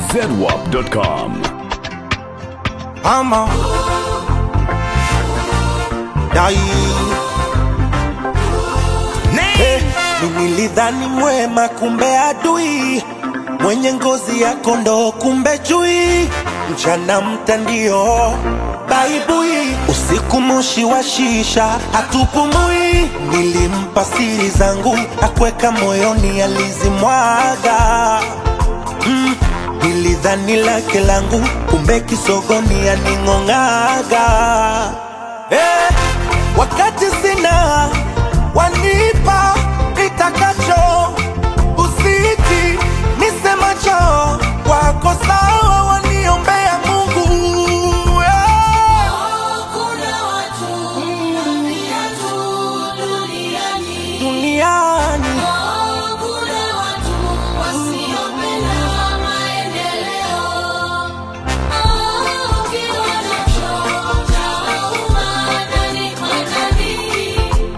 zedwap.com. Mama Dai hey, nilidhani mwema kumbe adui mwenye ngozi ya kondoo kumbe chui mchana mtandio baibui usiku moshi wa shisha hatupumui nilimpa siri zangu akweka moyoni alizimwaga mm, nilidhani lake langu kumbe kisogoni aning'ong'aga eh, wakati sina wanipa nitakacho usiti nisemacho wako sawa waniombea mungu eh. Kuna watu viatu duniani. duniani Oh, kuna watu wasiopenda maendeleo. Oh, ukiwa nacho chauma ndani kwa ndani.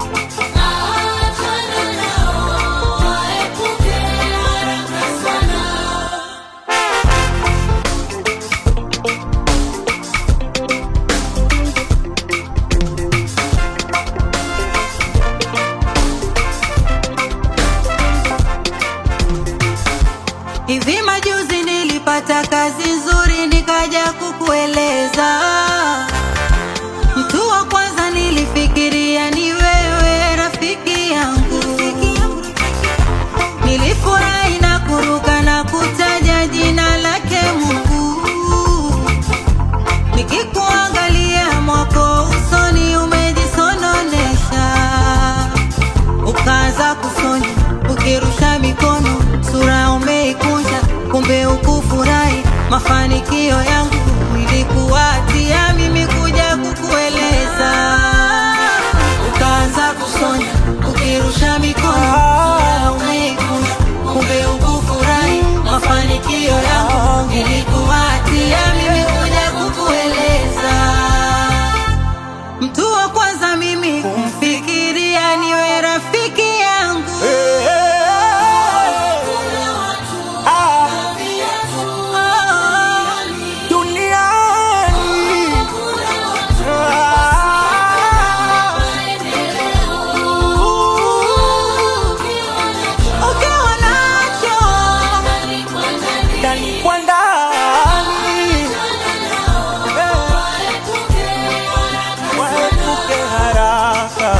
Achana nao, waepuke haraka sana. Hivi majuzi nilipata kazi nzuri nikaja kukueleza. Mtu wa kwanza nilifikiria ni wewe rafiki yangu. Nilifurahi na kuruka na kutaja jina lake Mungu. Nikikuangalia mwako usoni umejisononesha ukaanza kusonya ukirusha mikono, sura umeikunja, kumbe ukufurahi mafanikio yangu. Ilikuwatia mimi kuja kukueleza, ukaanza kusonya ukirusha mikono, sura umeikunja, kumbe ukufurahi mafanikio yangu. Ilikuwatia mimi kuja kukueleza Mtu wa kwanza mimi kumfikiria niwe rafiki yangu. Eh, eh, ah, Oh, duniani Ah, ukiwa nacho ndani kwa ndani Eh, waepuke haraka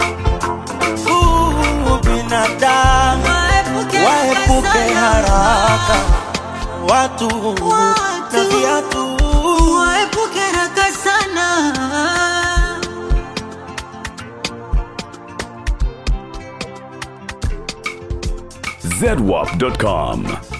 Uh, binadamu waepuke waepuke sana. haraka watu na Watu. viatu waepuke haraka sana. zedwap.com.